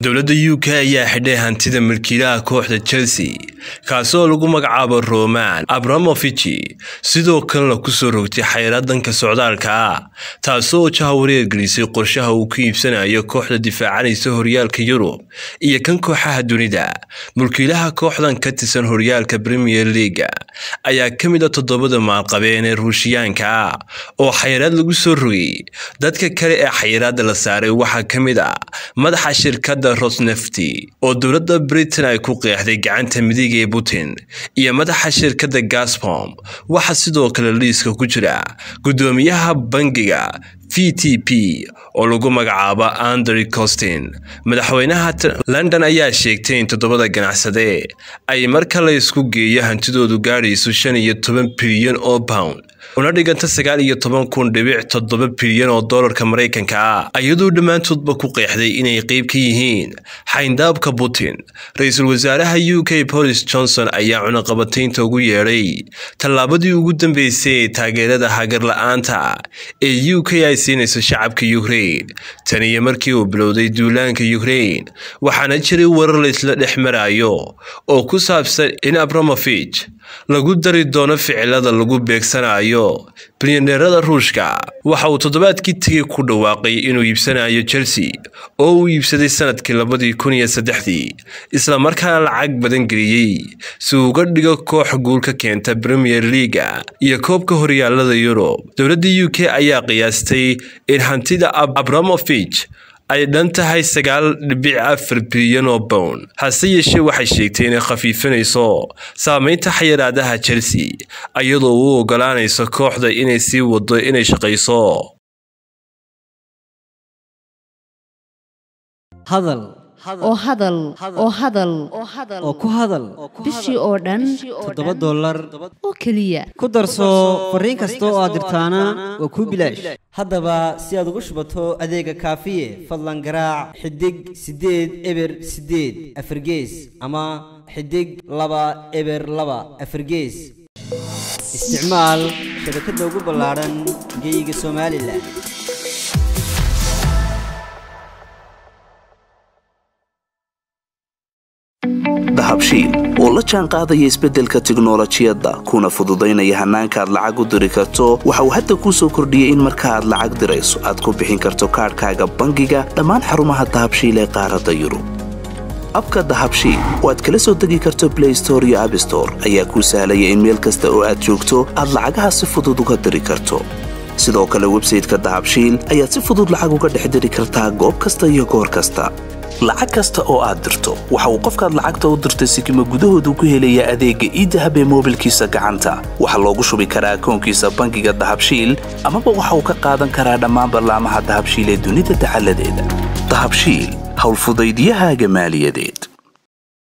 dowladda u k ayaa xidhay hantida milkiilaha kooxda chelsea kaasoo lagu magacaabo roman abramovici sidoo kalena kusoo rogtay xayraad danka socdaalka ah taasoo jahawareer gelisay qorshaha uu ku iibsanayo kooxda difaacanaysa horyaalka yurub iyo kan kooxaha dunida mulkiilaha kooxdan ka tirsan horyaalka premier leaga ayaa ka mid a toddobada maalqabeen ee ruushiyaanka ah oo xayraad lagu soo rogay dadka kale ee xayiraada la saaray waxaa ka mid ah madaxa shirkadda rosnefti oo dowladda britain ay ku qeexday gacanta midiga ee putin iyo madaxa shirkadda gasbom waxaa sidoo kale liiska ku jira guddoomiyaha bangiga v t p oo lagu magacaabo andrew costin madaxweynaha london ayaa sheegtay in toddobada ganacsade ay marka la isku geeyo hantidoodu gaadhayso shan iyo toban bilyan oo pound una dhiganta sagaal iyo toban kun dhibic toddoba bilyan oo dollarka maraykanka ah iyadoo dhammaantoodba ku qeexday inay qeyb ka yihiin xayndaabka putin ra-iisul wasaaraha u k boris johnson ayaa cunaqabataynta ugu yeedhay tallaabadii ugu dambeysay ee taageerada hagarla-aanta ee u k ay siinayso shacabka ukrain tan iyo markii uu bilowday duulaanka ukrain waxaana jiray warar laysla dhex marayo oo ku saabsan in abramovich lagu dari doono ficilada lagu beegsanayo bilyaneerada ruushka waxa uu toddobaadkii tegay ku dhawaaqay inuu iibsanayo chelsea oo uu iibsaday sanadkii labadii kun iyo saddexdii islamarkaana lacag badan geliyey si uga dhigo koox guul ka keenta premier leaga iyo koobka horyaalada yurub dowladda u k ayaa qiyaastay in hantida abramovich ay dhan tahay sagaal dhibic afar bilyan oo bown hase yeeshee waxay sheegtay inay khafiifinayso saameynta xayiraadaha chelsea iyadoo u ogolaanayso kooxda inay sii wado inay shaqayso hadal oo hadal oo hadal oo ku hadal bishii oo dhan toddoba dollar oo keliya ku darso fariin kasta oo aad dirtaana waa kuu bilaash haddaba si aad ugu shubato adeega kaafiye fadlan garaac xidig siddeed eber siddeed afargees ama xidig laba eber laba afargees isticmaal shabakadda ugu ballaadhan geyga somalilan dahabshiil oo la jaan qaadaya isbeddelka tiknolojiyadda kuna fududaynaya hannaanka aad lacag u diri karto waxa uu hadda kuu soo kordhiyey in marka aad lacag dirayso aad ku bixin karto kaadhkaaga bangiga dhammaan xarumaha dahabshiil ee qaaradda yurub abka dahabshiil oo aad kala soo degi karto blay store iyo abstore ayaa kuu sahlaya in meel kasta oo aad joogto aad lacagaha si fudud uga diri karto sidoo kale websayteka dahabshiil ayaad si fudud lacag uga dhex diri kartaa goob kasta iyo goor kasta lacag kasta oo aad dirto waxa uu qofkaad lacagta u dirtay sikima gudahoodu ku helayaa adeegga iidahab ee moobilkiisa gacanta waxaa loogu shubi karaa akoonkiisa bangiga dahabshiil amaba waxa uu ka qaadan karaa dhammaan ballaamaha dahabshiil ee dunida dacaladeeda dahabshiil howlfudaydyahaaga maaliyadeed